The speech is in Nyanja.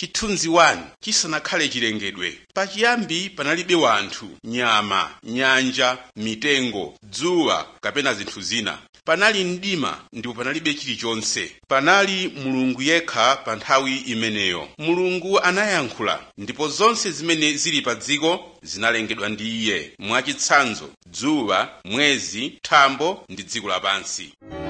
chithunzi 1 chisanakhale chilengedwe pachiyambi panalibe wanthu nyama nyanja mitengo dzuwa kapena zinthu zina panali mdima ndipo panalibe chilichonse panali mulungu yekha pa nthawi imeneyo mulungu anayankhula ndipo zonse zimene zili pa dziko zinalengedwa ndi iye mwachitsanzo dzuwa mwezi thambo ndi dziko lapansi